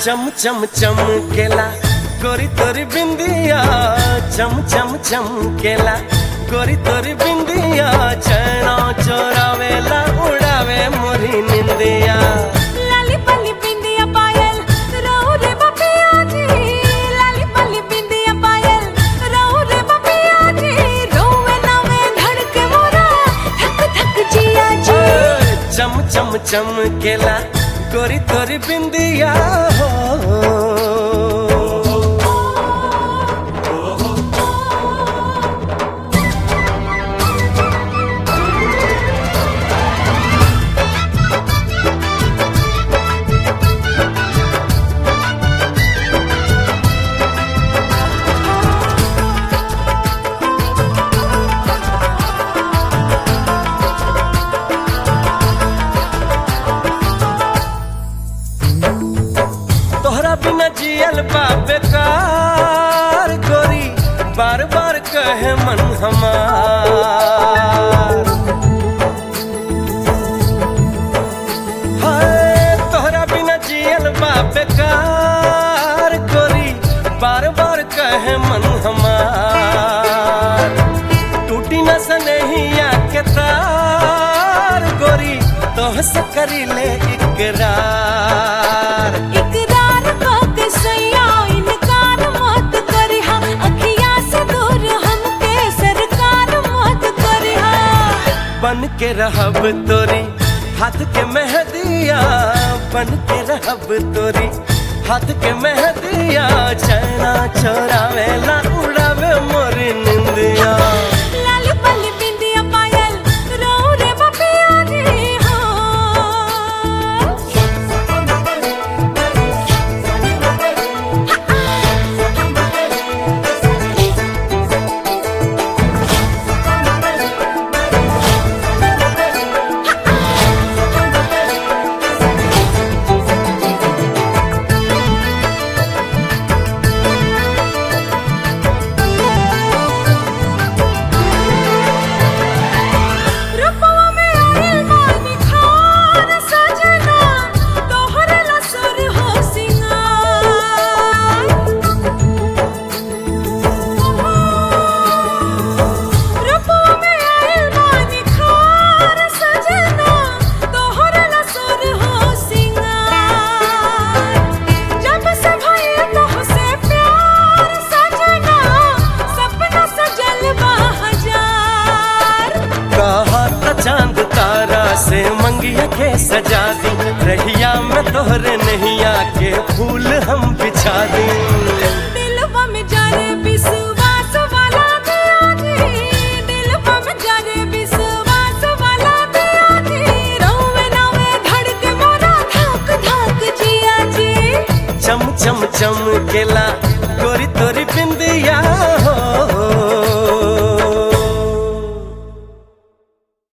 चम चम चम केला गोरी तोरी बिंदिया चम चम चम केला गोरी तोरी बिंदिया चैना चोरावेला उड़ावे मोरी निंदिया लाली पली बिंदिया पायल रहू रे बपिया जी लाली पली बिंदिया पायल रहू रे बपिया जी रोवे नवे धड़के मोरा धक धक जिया जी चम चम चम केला गोरी तोरी बिंदिया हो तोहरा बिना जियल बा बेकार गोरी बार बार कहे मन हमार हाय तोहरा बिना जियल बा बेकार गोरी बार बार कहे मन हमार टूटी न सनहिया के तार गोरी तोह से करी ले इकरार इकरार बात सैया इनकार मत करिहा अखिया से दूर हमके सरकार मत करिहा बन के रहब तोरी हाथ के मेहदिया बन के रहब तोरी हाथ के मेहदिया चैना चोरावेला उड़ावे मोरी निंदिया लाली पली बिंदिया पायल रहू रे बपिया जी हो रूपवा में आइल बानी खान सजना तोहरे लसुर हो सिंगार रूपवा में आइल बानी खान सजना तोहरे लसुर हो सिंगार जब से भइल तोहसे प्यार सजना सपना सजल बा हजार कहा त चांद तारा से मंगिया के सजा दी रहिया में तोहरे नैया के फूल हम बिछा दी दिलवा में जाने विश्वास वाला दिया जी दिलवा में जाने विश्वास वाला दिया जी रोवे नवे धड़के मोरा धक धक जिया जी चम चम चम केला गोरी तोरी